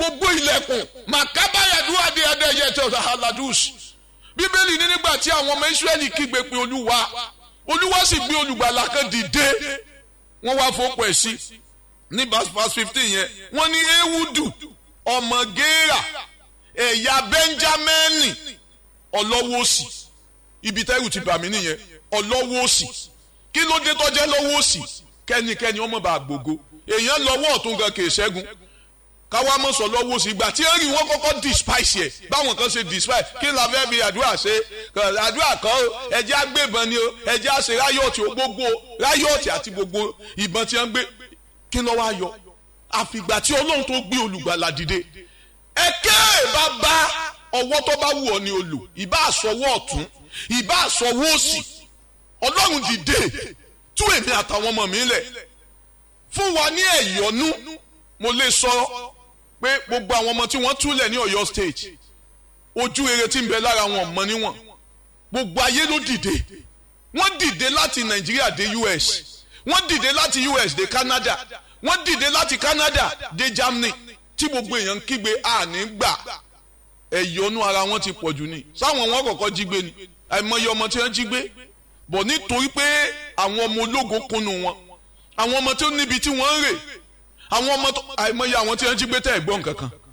gbogbo ilẹ̀kùn màkábáyàdúrà dé ẹdẹ́yẹ tó aladus bíbélì ní nígbà tí àwọn ọmọ israẹli kígbe pé olúwa olúwa sì gbé olùgbàlà kan dìde wọ́n wá fọ́pọ̀ ẹ̀ sí ní verse fifteen yẹn wọ́n ní ewudu ọmọ géèrà ẹ̀yà bẹ́ńjámẹ́nì ọlọ́wọ́ òsì ibi tẹ́rù ti bà mí nìyẹn ọlọ́wọ́ òsì kí ló dé tọ́jẹ́ lọ́wọ́ òsì kẹ́nikẹ́ni ọmọ bá gbogbo èèyàn lọ́wọ́ ọ̀tún gan kìí ṣẹ́gun káwá mọ̀ sọ lọ́wọ́ òsì ìgbà tí ẹ̀rì wọn kọ́kọ́ despise yẹ báwọn kan ṣe despise kí la fẹ́ fi àdúrà ṣe àdúrà kan o ẹjẹ́ àgbébọn ni o ẹjẹ́ àṣẹ ráyọ̀tì gbogbo ráyọ̀tì àti gbogbo ìbọn tí wọ́n gbé kí ló wá yọ àfìgbà tí ọlọ́run tó gbé olùgbàlà dìde ẹ̀kẹ́ bá bá ọwọ́ tó bá wù ọ́ ni olù ìbá àsọwọ́ ọ̀tún ìbá àsọwọ́ òsì ọlọ́run dìde tú èmi àtàwọn ọmọ mi lẹ̀ fún wa ní ẹ̀yọ́nú mo lè sọ pé gbogbo àwọn ọmọ tí wọ́n túlẹ̀ ní Ọ̀yọ́ state ojú rere tí ń bẹ lára wọn mọ níwọ̀n gbogbo ayé ló dìde wọ́n dìde láti Nàìjíríà dé US wọ́n dìde láti US dé Canada wọ́n dìde láti Canada dé Germany tí gbogbo èèyàn ń kígbe àní gbà ẹ̀yọ́nú ara wọn ti pọ̀ jù ní sáwọn wọn kọ̀ọ̀kan jí gbé ni àìmọye ọmọ tí wọ́n jí gbé bọ̀ nítorí pé àwọn ọmọ ológo kunu wọn àwọn ọmọ tó níbi tí wọ́n ń rè àwọn ọmọ àìmọye àwọn tí wọ́n jí gbé tẹ̀ gbọ́n kankan